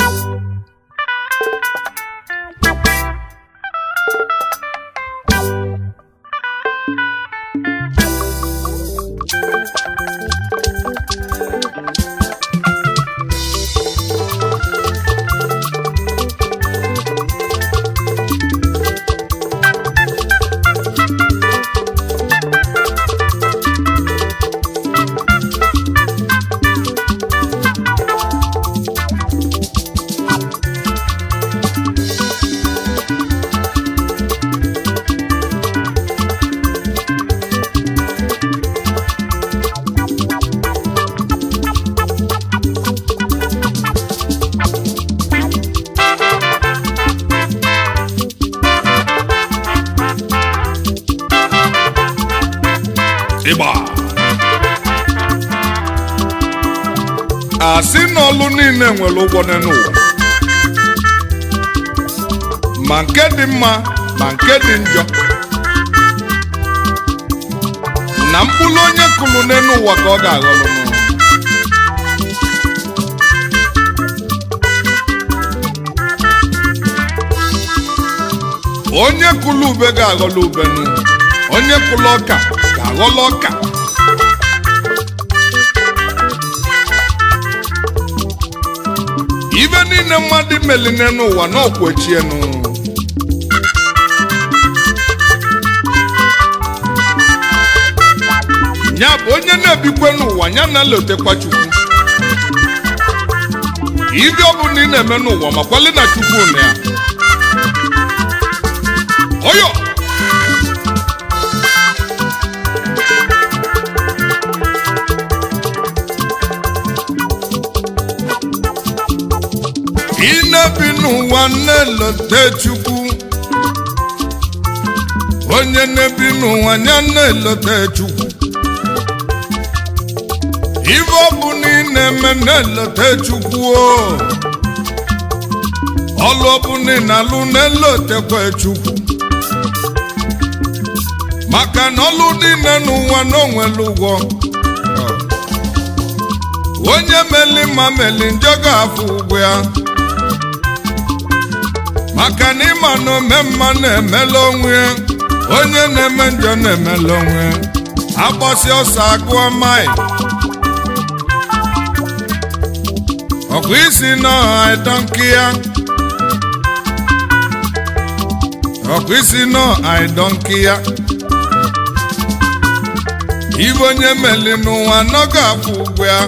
ịgba asị na ọlụ niile nwere ụgwọ n'ụwa ma nke dị mma ma nke dị njọ na mkpụrụ onye kụrụ n'elu ụwa ka ọ ga-aghọrọ n'ụwa onye kụrụ ube ga-aghọrọ ube n'ụwa onye kụrụ ọka ga-aghọrọ ọka ibe niile mmadụ meline n'ụwa na ọkwechienu ya bụ onye na-ebikwe n'ụwa ya na-elotekwa chukwu ibe ọ bụla ị na-eme n'ụwa makwali na chukwu na ya oyo ị na-ebi n'ụwa na-elote chukwu onye na-ebi n'ụwa ya na-elote chukwu ibe ọ bụ na ị na-eme na-elote chukwu o ọlụ ọ bụ na ị na-alụ na-elotekwa chukwu maka na ọlụ niile n'ụwa na onwere ụgwọ onye meli ma meli njọ ga-afụ ụgwọ ya maka na ịma na ome mma na-emela onwe ya onye na-eme njọ na-emela onwe ya agbasi ọsọ agụọ mai ọkwa isi n'ọha ịdọnki ya ọkwa isi n'ọha ịdọnki ya ibe onye meli n'ụwa nọga afụ ụgwọ ya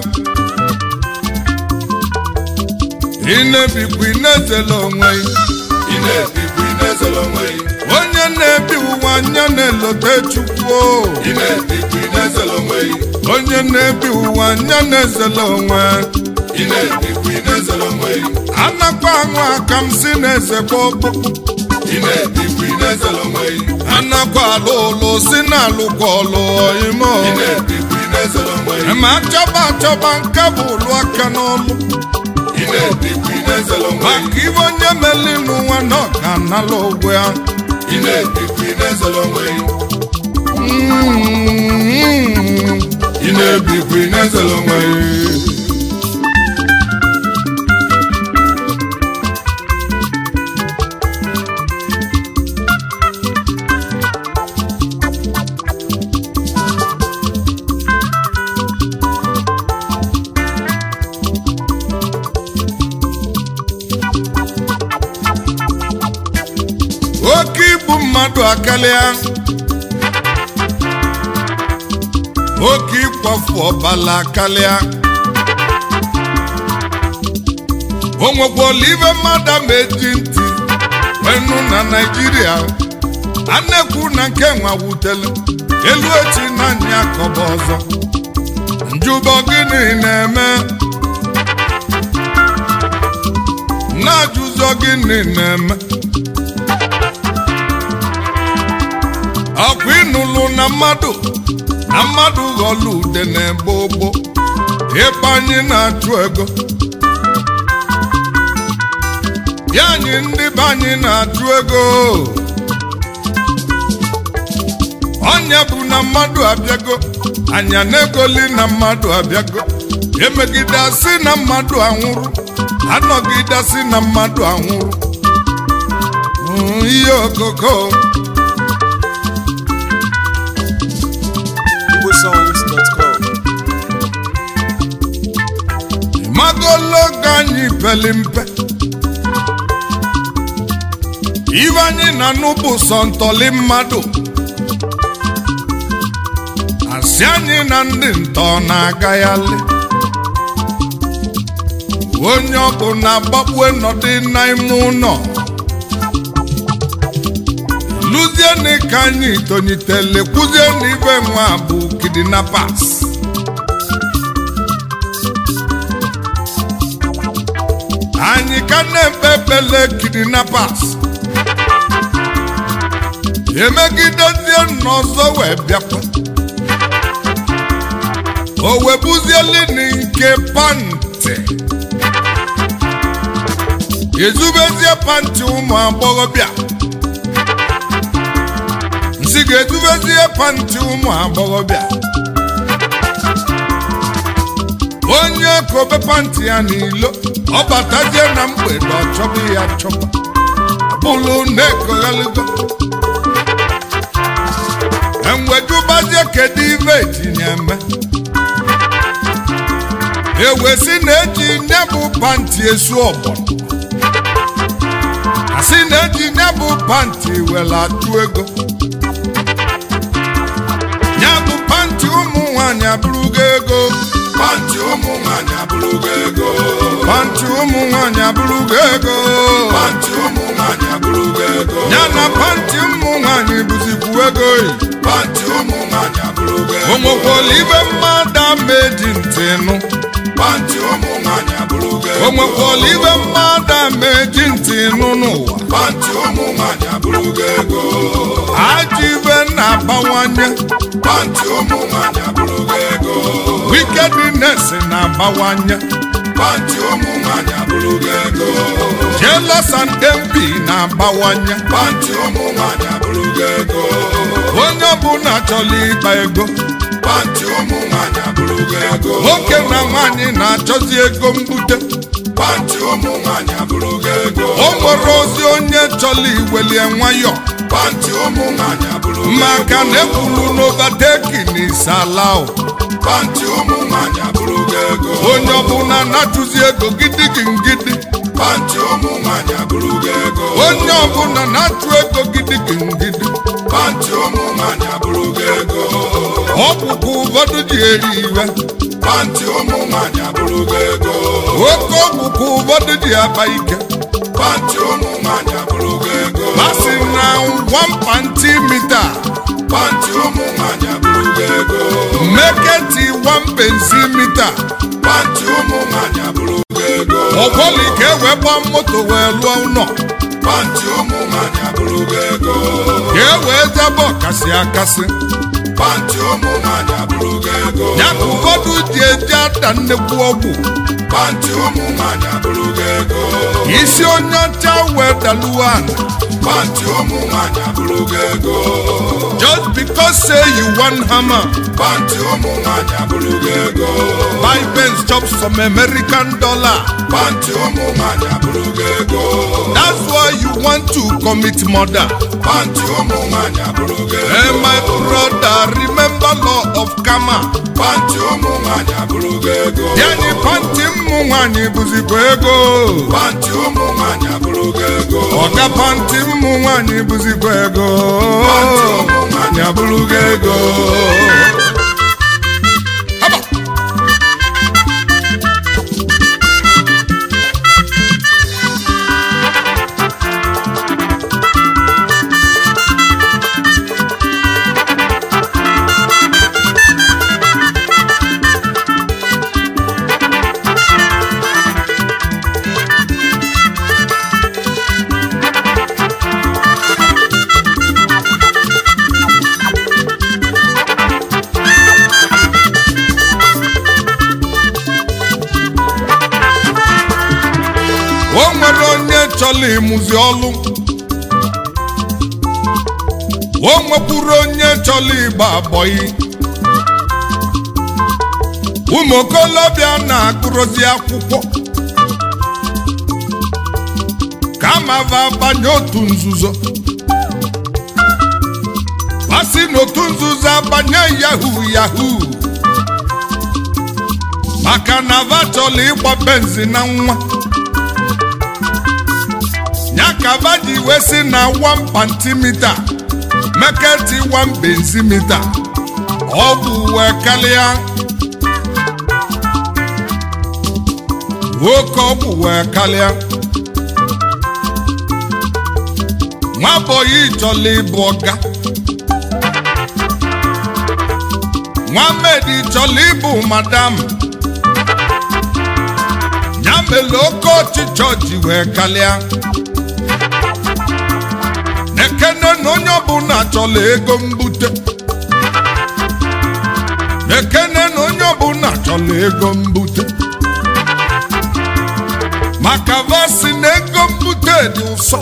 ị na-ebikwa ị na-ezela onwe ị na-ebikwa ị na-ezere onwe gị onye na-ebi ụwa anya na-elote chukwu o. ị na-ebikwa ị na-ezere onwe gị onye na-ebi ụwa anya na-ezela onwe ị na-ebikwa ị na-ezere onwe gị anakwa aṅụ aka m si na-ezekwa ọkpụ ị na-ebikwa ị na-ezere onwe gị anakwa alụ ụlụ si na alụkwa ọlụ ime ị na-ebikwa ị na-ezere onwe gị ma achọba achọba nke bụ ụlụ aka n'ọlụ ị na-ebikwa ị na-ezere onwe gị maka ibe onye meli n'ụwa na ọ ga-anala ụgwọ ya ị na-ebikwa ị na-ezere onwe gị Mm. ị na-ebikwa ị na-ezere onwe gị oke ibu mmadụ akarịa oke ịkwafu ọbala akarịa o nwekwala ibe mmadụ ma eji ntị wenu na naijiria a na-ekwu na nke nwa wutele elu echi na anya akọba ọzọ njụbọ gịnị na-eme na-ajụzọ gịnị na-eme ọkwa ịnụlụ na mmadụ na mmadụ ghọlụ ude na-egbo ogbo ịkpa anyị na-achụ ego ya anyị ndị be anyị na-achụ ego ọnya bụ na mmadụ abịago anya na-egoli na mmadụ abịago emegide asị na mmadụ anwụrụ anọgide asị na mmadụ anwụrụ Mm, ihe okoko igbosongs.com magologo anyị peli mpe ibe anyị na n'ụbụ sọ ntọli mmadụ asị anyị na ndị ntọ na-agaghalị onye ọbụ na-agbakwe nọdị n'ime ụlọ lụzienị ka anyị tonyitele kwuzienị ibe nwa bụ kidnappers anyị ka na-ekpe ekpele kidnappers emegidezie n'ọzọ wee bịakwa o webuzieli nke pantị ezubezie pantị ụmụ agbọghọbịa nsị ga-ezubezie pantị ụmụ agbọghọbịa onye kobe pantị ya n'ilo ọ batazie na mgbede ọ chọba ya chọba bụlụ na-ekoghaligo enwejubazie kedu ibe etinye eme ewesi na-eji nye bụ pantị esu ọgbọ asị na-eji nye bụ pantị were atụ ego ya bụ pantị ụmụ nwanyị abụrụgo ego pantị ụmụ nwanyị abụrụgo ego pantị ụmụ nwanyị abụrụgo ego pantị ụmụ nwanyị abụrụgo ego ya na pantị ụmụ nwanyị bụzikwu ego yi pantị ụmụ nwanyị abụrụgo ego o nwekwara ibe mmadụ ama eji ntị nụ pantị ụmụ nwanyị abụrụgo ego o nwekwara ibe mmadụ ama eji ntị nụ n'ụwa pantị ụmụ nwanyị abụrụgo ego ajọ ibe na-abawanye pantị ụmụ nwanyị abụrụgo ego wickedness na-abawanye pantị ụmụ nwanyị abụrụgo ego jealous and envy na-abawanye pantị ụmụ nwanyị abụrụgo ego onye ọbụla chọrọ ịgba ego pantị ụmụ nwanyị abụrụgo ego nwoke na nwaanyị na-achọzi ego mbute pantị ụmụ nwanyị abụrụgo ego o nwere ozi onye chọrọ iwelie nwayọ pantị ụmụ nwanyị abụrụgo maka na ekwuru n'ovateki na isalao pantị ụmụ nwanyị abụrụgo ego onye ọbụla na-achụzi ego gidigị ngidi pantị ụmụ nwanyị abụrụgo ego onye ọbụla na-achụ ego gidigị ngidi pantị ụmụ nwanyị abụrụgo ego ọkpụkpụ ụfọdụ ji eri iwe pantị ụmụ nwanyị abụrụgo ego oke ọkpụkpụ ụfọdụ ji akpa ike pantị ụmụ nwanyị abụrụgo ego masị na wampanti mita pantị ụmụ nwanyị abụrụgo ego meketi wampensi mita pantị ụmụ nwanyị abụrụgo ego ọkwọli ka e wee gbaa moto wee lụọ ụlọ pantị ụmụ nwanyị abụrụgo ego ka e wee jebe ọkasị akasị pantị ụmụ nwanyị abụrụgo ego ya ka ụfọdụ ji eji ata nnekwu ọgwụ pantị ụmụ nwanyị abụrụgo ego isi onye ọcha wee daluo ana pantị ụmụ nwanyị abụrụgo ego just because say you wan hammer pantị ụmụ nwanyị abụrụgo ego buy Benz chop some American dollar pantị ụmụ nwanyị abụrụgo ego that's why you want to commit murder pantị ụmụ nwanyị abụrụgo ego hey my brother remember law of karma pantị ụmụ nwanyị abụrụgo ego yanyi panti mmụ nwanyị bụzikwa ego pantị ụmụ nwanyị abụrụgo ego ọga panti mmụ nwanyị bụzikwa ego pantị ụmụ nwanyị ya bụrụgo ego Haba. o nwere onye chọrọ ịmụzi ọlụ o nwekwuru onye chọrọ ịgba abọyị ụmụ okolobịa na-agụrụzi akwụkwọ kama va banye otu nzuzo masị n'otu nzuzo abanye yahoo yahoo maka na va chọrọ ịgba benzi na nwa ya ka va ji wee sị na 1 pantimita meketi 1 benzimita ọ bụ wee karịa nwoke ọ bụ wee karịa nwabọyị chọrọ ịbụ ọga nwamedi chọrọ ịbụ madam ya mere oke ọchịchọ ji wee karịa ekene na onye ọbụla chọrọ ego mbute ekene na onye ọbụla chọrọ ego mbute maka vasi na ego mbute dị ụsọ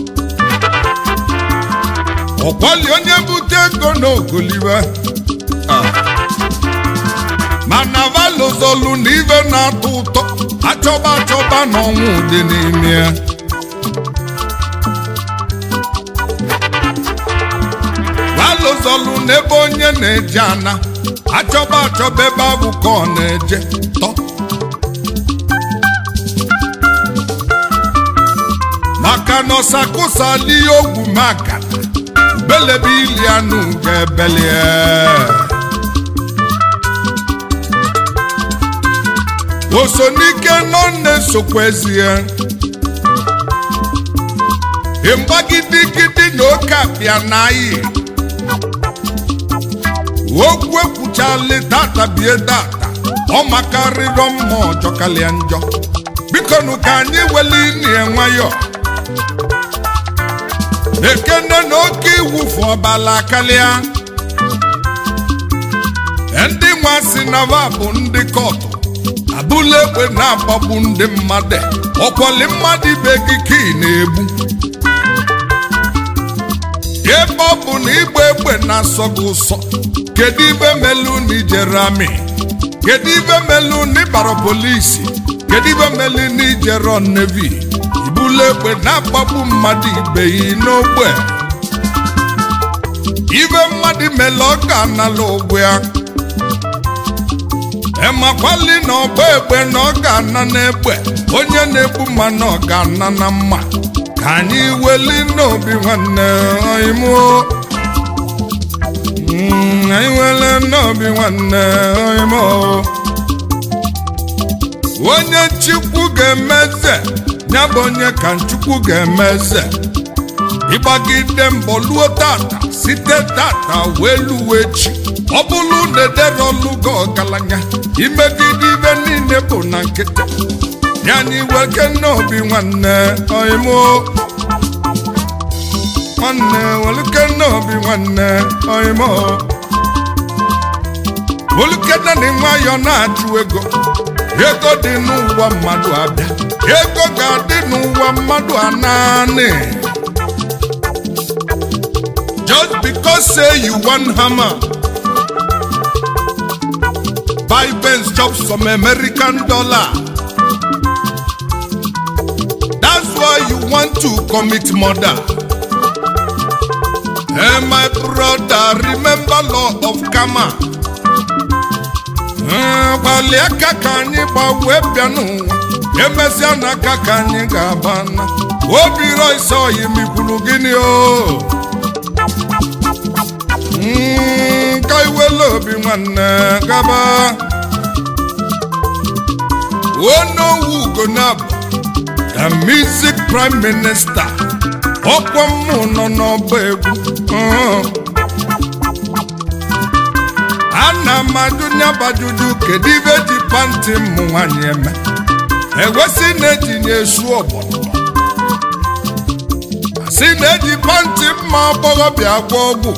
ọkwali onye bute ego n'ogoliwe mana valozolu na ive na-atọ ụtọ achọba achọba na ọnwụ dị n'ime ya valozolu n'ebe onye na-eje ana achọba achọba ebe ahụ ka ọ na-eje tọ maka na ọsakụsali ogwu maka belebe ili anụ ga-ebelie osonike nọ na-esokwa ezie mgbagidigidi na oke apịa na ayi okwu ekwuchali tata bie tata ọ makarịrọ mma ọjọ kalịa njọ biko nụ ka anyị wele inie nwayọ ekene na oke iwufu ọbala kalịa ndị nwa si na va bụ ndị kọtụ abụla egbe na-agbagbu ndị mmadụ ọkwọli mmadụ ibe gị ka ị na-egbu ebe ọ bụ na ịgba egbe na-asọ gị ụsọ kedu ibe melu na ijere amị kedu ibe melu na ịbara polisi kedu ibe melu na ijere nevi ibula egbe na-agbagbu mmadụ ibe yi n'ogbe ibe mmadụ mele ọ ga-anala ụgwọ ya emakwali na ọgba egbe na ọ ga-ana n'egbe onye na-egbu mma na ọ ga-ana na mma ka anyị weli n'obi nwanne imo anyị wele n'obi nwanne imo onye chukwu ga-emeze ya bụ onye ka chukwu ga-emeze ịgbagide mbọ luo tata site tata wee luo echi ọ bụrụ na edere ọlụgo ọgaranya imegide ibe niile bụ na nkịtị ya anyị weke n'obi nwanne oimo nwanne welike n'obi nwanne oimo olukede na nwayọ na-achụ ego ego dị n'ụwa mmadụ abịa ego ga-adị n'ụwa mmadụ ananị just because say you wan hammer buy Benz chop some American dollar that's why you want to commit murder hey my brother remember law of karma gbalị aka ka anyị gbanwee bịa n'ụwa emesịa n'aka ka anyị ga-aba na obi rois oyi mikwuru gịnị o ka iwele obi nwanne gaba onowu ugonabụ the music prime minister ọkwa mmụ nọ n'ọba egwu ana m ajụ nyabajuju kedu ibe ji panti mmụ nwanyị eme ewesị na-etinye esu ọgbọnọ si na-eji panti mma agbọghọbịa agwọ ọgwụ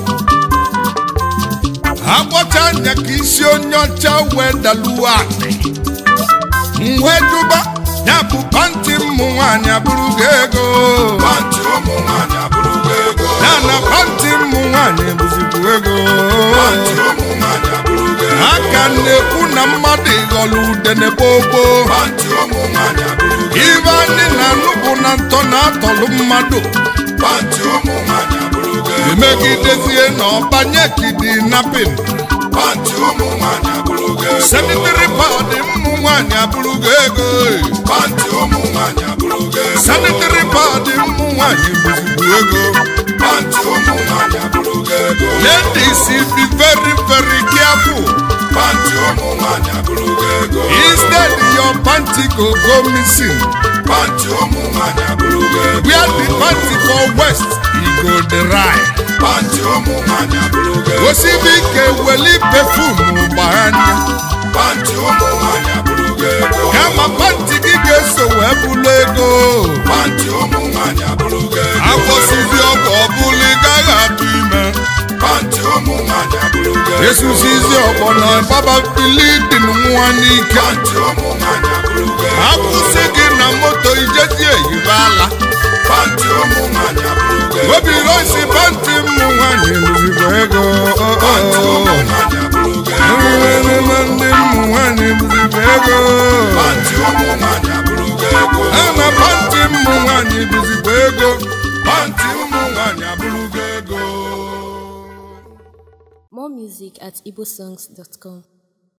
agbọcha anya ka isi onye ọcha wee daluo akpị wee jụba ya bụ panti mmụ nwanyị abụrụ gị ego Panti ụmụ nwanyị abụrụgo ego. ya na panti mmụ nwanyị bụzikwu ego Panti ụmụ nwanyị abụrụgo ego. aka na-ekwu na mmadụ ịghọrọ udene gbogbo Pantị ụmụ nwaanyị abụrụgo ibe anyị na-anụ bụ na ntọ na-atọlụ mmadụ Pantị ụmụ nwaanyị abụrụgo emegidezie na ọbanye kidinapin Pantị ụmụ nwaanyị abụrụgo sanitary pad ụmụ nwaanyị abụrụgo ego Pantị ụmụ nwaanyị abụrụgo sanitary pad ụmụ nwaanyị bụzigbu ego Pantị ụmụ nwaanyị abụrụgo ego ladies be very very careful Pantị ụmụ nwaanyị abụrụgo ego instead your panty go go missing Pantị ụmụ nwaanyị abụrụgo ego where the panty for west e go dry Pantị ụmụ nwaanyị abụrụgo ego osibi ike weli perfume gbanya Pantị ụmụ nwaanyị abụrụgo ego kama panty gị ga-eso wee bụlụ ego Pantị ụmụ nwaanyị abụrụgo ego akwụsịzi ọgwụ ọbụla ị gaghị atụ ime Pantị ụmụ nwaanyị abụrụgo ego esusizi ọgbọ na baba filidin nwa n'ike Pantị ụmụ nwaanyị abụrụgo ego akwụsị gị na moto ijezi eyibe ala Pantị ụmụ nwaanyị abụrụgo ego obi rosi panti mmụ nwanyị lụzibo ego Pantị ụmụ nwaanyị abụrụgo ego Nrịrịrịma ndị mmụ nwanyị lụzibo ego Pantị ụmụ nwaanyị abụrụgo ego a na panti mmụ nwanyị lụzibo ego panti ụmụ nwanyị abụrụgo ego More music at igbosongs.com.